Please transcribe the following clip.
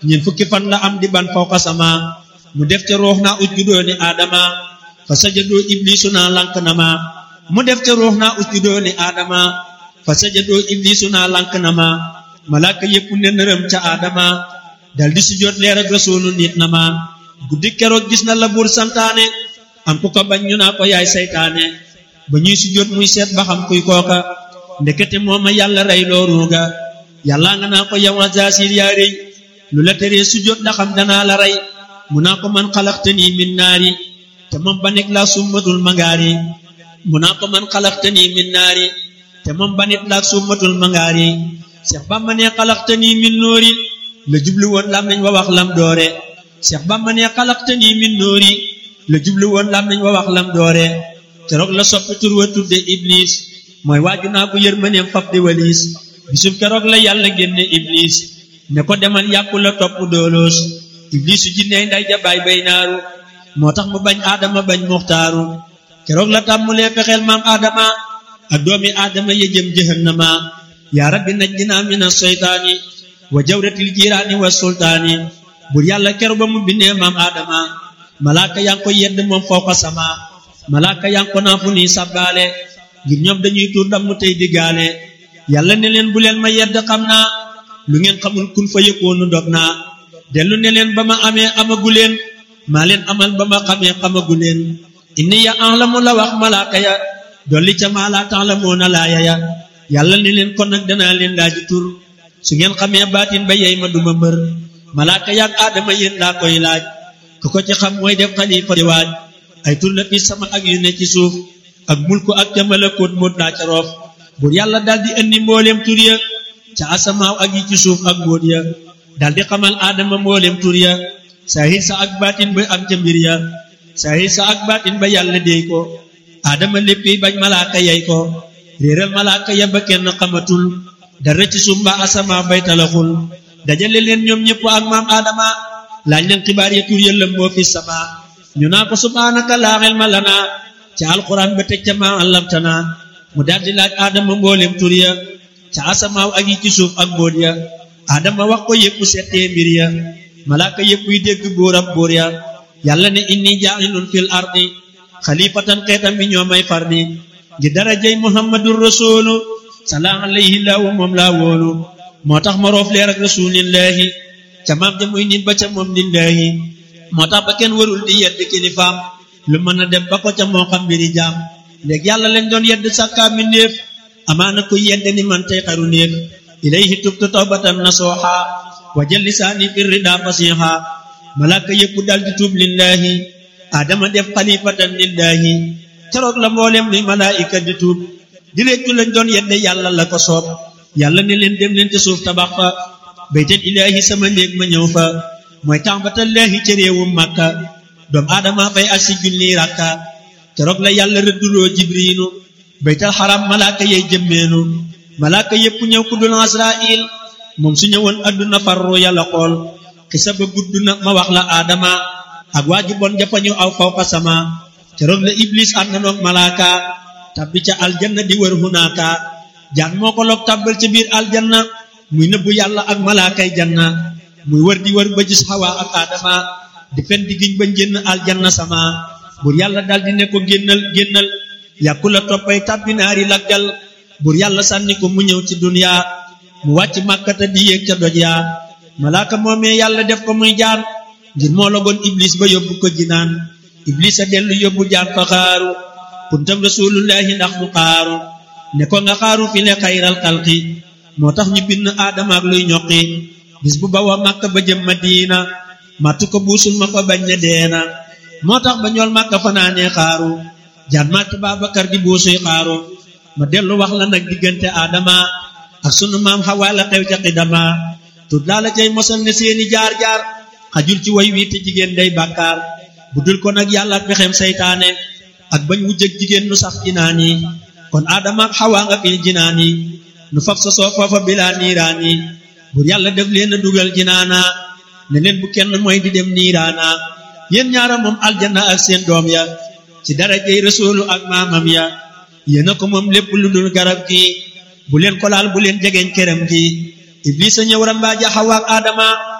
ñeent fukki fan la am di ban fawqa sama mu def ca ruux naa usjudoo ni aadama fa sajadoo iblisu naa lank na ma mu def ca ruux naa usjudoo ni aadama fa sajadoo iblisu naa lank na ma malaaka yépp ne nërëm ca aadama dal di sujjóot leer ak rasuulu nit na ma guddi keroog gis na la buur santaane am ku ko bañ ñu naa ko yaay saytaane ba ñuy sujjóot muy seet ba xam kuy kooka ndekete mooma yàlla rey loo ruuga yàlla nga naa ko yow Azaasiil yaa rëy lu la teree sujjóot da xam danaa la rey mu naa ko man xalaxtanii min naari te moom ba nekk laa summatul mangaari mu naa ko man xalaxtanii min naari te moom ba nit laa summatul mangaari Seex Bamba ne xalaxtanii min noori la jublu woon lam nañ wa wax lam doore Seex Bamba ne xalaxtanii min noori la jublu woon lam nañ wa wax lam doore keroog la soppi tur wa tudde Iblis mooy waaju naa ko yërmaneem fab di waliis bisub keroog la yàlla génne Iblis ne ko demal yàqu la topp dooloos Iblisu jinney nday ja baay bay naaru moo tax mu bañ aadama bañ muxtaaru keroog la tàmmulee fexeel maam aadama ak doomi aadama ya jëm jahannama yaa rabbi najjinaa mina seytaani wa jawratil jiiraani wa sultaani bur yàlla keroog ba mu bindee maam aadama malaaka yaa ngi ko yedd moom fawqa sama malaaka yaa ngi ko naa fu nii sabbaale ngir ñoom dañuy tuur dam mu tey diggaale yàlla ne leen bu leen ma yedd xam naa lu ngeen xamul kun fa yëkkoonu dog naa dellu ne leen ba ma amee amagu leen maa leen amal ba ma xamee xamagu leen inni ya ahlamu la wax malaaka ya dolli ca maa laa ta'lamuuna laaya ya yàlla ne leen kon nag danaa leen laaji tur su ngeen xamee baatin ba yey ma duma mbër malaaka yaak aadama yéen laa koy laaj ku ko ci xam mooy def xalifa di waaj ay tur la fi sama ak yu ne ci suuf ak mulku ak ca malakoot moot laa ca roof buur yàlla daldi indi mbooleem tur ya ca asamaaw ak yi ci suuf ak mbóot ya daldi xamal aadama mbooleem tur ya saahir sa ak baatin ba am ca mbir ya saahir sa ak baatin ba yàlla déy ko aadama léppi bañ malaaka yey ko réeral malaaka ya ba kenn xamatul dara ci suuf mbaa asamaaw bay talaxul dajale leen ñoom ñëpp ak maam aadama laaj leen xibaar ya tur ya lëmboo fi sama ñu naa ko subhaanaka laa ilma lanaa ca alquran ba teg ca maa allamtana mu daldi laaj aadama mbooleem tur ya ca asamaaw ak yi ci suuf ak mbóot ya aadama wax ko yépp settee mbir ya malaaka yépp yi dégg buur ab buur ya yàlla ne inni jaa'ilun fil ardi xalifatan xeetam bi ñoo may fardi ngir darajay muhammadur rasulu salaam alayhi laahu moom laa wóolu moo tax ma roof leer ak rasulillahi ca maam ja muy nit ba ca moom lillahi moo tax ba kenn warul di yedd kilifaam lu mën a dem ba ko ca moo xam mbiri jaam léegi yàlla lañ doon yedd sàkkaa mi néef amaana ko yedd ni man tey xaru néef ilayhi tubtu tawbatan nasuha wa jël lisaani fi rida fasiha malaaka yëpp dal di tuub lillahi adama def xalifatan lillahi keroog la mboolem luy malaayika di tuub di réccu lañ doon yedde yàlla la ko soob yàlla ne leen dem leen ci suuf tabax fa baytal ilaahi sama néeg ma ñëw fa mooy tàmbatallaahi ca réewum màkka doom aadama fay ak si junni rakka keroog la yàlla rëdduloo jibriinu baytal xaram malaaka yey jëmmeenu malaaka yépp ñëw ku dul asrail moom su ñëwoon adduna farru yàlla xool xisa ba gudd na ma wax la aadama ak waaju bon jafañu aw fawqa sama keroog la iblis ànd noog malaaka tabbi ca aljanna di wër hunaaka jaan moo ko loog tàbbal ca biir aljanna muy nëbbu yàlla ak malaakay janna muy wër di wër ba gis xawaa ak aadama di fen di giñ ba njënn aljanna sama bur yàlla daldi ne ko génnal génnal yàkku la toppay tàbbi naari laggal bur yàlla sànni ko mu ñëw ci duniya mu wàcc màkkata di yéeg ca doj yaa malaaka moomee yàlla def ko muy jaan ngir moo logoon iblis ba yóbbu ko jinaan iblis a dellu yóbbu jaan fa xaaru kuntam rasulullahi ndax mu xaaru ne ko nga xaaru fi le xayral xalqi moo tax ñu bind aadama ak luy ñoqi bis bu bawa màkka ba jëm madina màttu ko buusul ma ko bañ ne deena moo tax ba ñool màkka fanaanee xaaru jaan màtt Baabakar di buusuy xaaru ma dellu wax la nag diggante aadama ak sunu maam xawaa la xew ca xidama tut laa la cay mosal ne seeni jaar-jaar xajul ci way wi te jigéen day bàkkaar bu dul ko nag yàlla pexem saytaane ak bañ wujjëg jigéen nu sax jinaan yi kon aadama ak xawaa nga fil jinaan yi nu fab sa soo foofa bilaa niiraan yi bur yàlla def leen a dugal jinaana ne leen bu kenn mooy di dem niiraana yéen ñaara moom aljanna ak seen doom ya ci darajey rasuulu ak maamam ya yéen a ko moom lépp lu dul garab gi bu leen ko laal bu leen jegeñ këram gi iblisa ñëw rambaaja xawa ak aadama